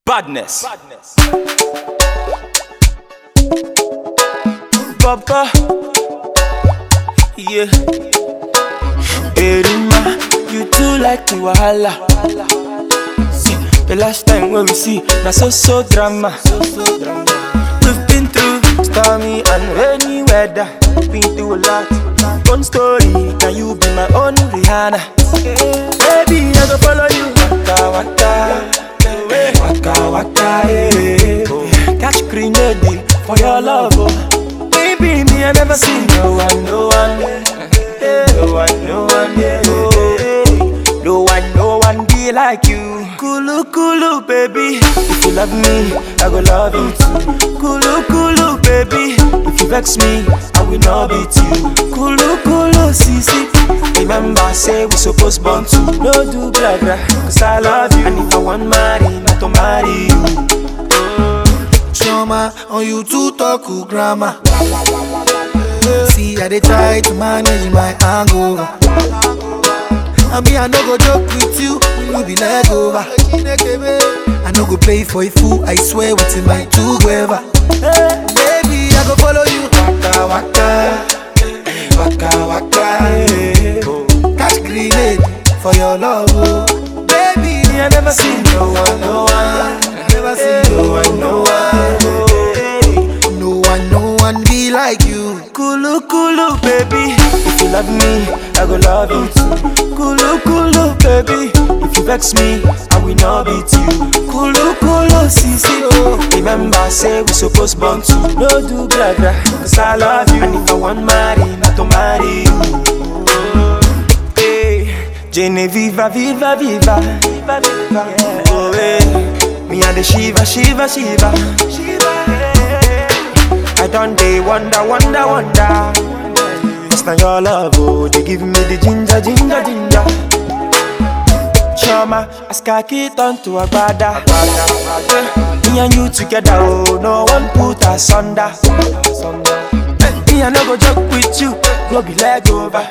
Badness. Papa. Yeah. Erima, you too like the wahala. See, the last time when we see, na so so drama. We've been through stormy and rainy weather. Been through a lot. One story, can you be my own Rihanna? Baby, I go follow you. Waka waka, waka waka, yeah. Catch grenade for your love, oh. Baby, me I never see no one, no one, yeah. no one, no one, yeah. No one, no one be like you. Kulu kulu, baby. If you love me, I go love you too. Kulu kulu, baby. If you vex me, I will not beat you. Kulu kulu, sisi. Remember, say we supposed born to no do blah blah. Cause I love you. And if I want marry, not to marry you. Choma, on you to talk to grammar. See, I dey try to manage my hangover. I mean, I no go joke with you, you be leg over. I no go play for a fool, I swear within my two gueva. Baby, I go follow you. Waka waka, waka waka. eh. Catch grenade for your love, oh. Baby, Me, I never see no one, no one. I never see No one, no one. No one, no one be like you. Kulu kulu, baby. If you love me, I go love you too. Kulu kulu, baby. If you vex me, I will not beat you. Kulu kulu, sisi oh. Remember, say we supposed born to no do blah blah. Cause I love you, and if I want marry, not to marry you. Hey, Jenny, viva, viva, viva, viva, viva. Oh, hey. Me and the Shiva, Shiva, Shiva, Shiva. Hey. I done day wonder, wonder, wonder. Cause now your love, oh, they give me the ginger, ginger, ginger. Chama, as khaki turn to a brother. Me and you together, oh, no one put us under. Me, I no go joke with you, go be leg over.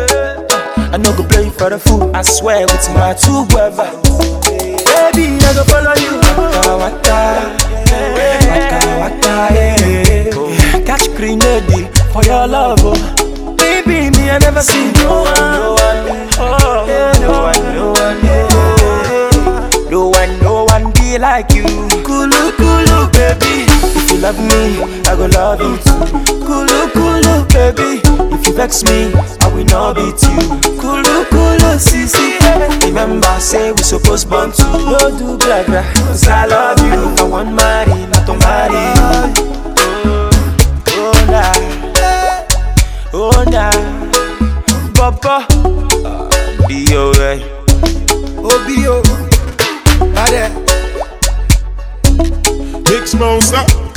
I no go play for the fool, I swear with my two brother. Baby, I go follow you. Waka waka, waka waka, yeah. Catch grenade for your love, oh. Baby, me I never see no one, no one, oh, yeah, no one, no one, yeah. No one, no one be like you. Kulu kulu, baby. If you love me, I go love you too. Kulu kulu, baby. If you vex me, I will not beat you. Kulu kulu, sisi. Remember, say we supposed born to no do blah blah. Cause I love you. And if I want marry, not to marry you. Oh nah, oh nah, Papa, be alright. Obio, Bade. Big Smosa.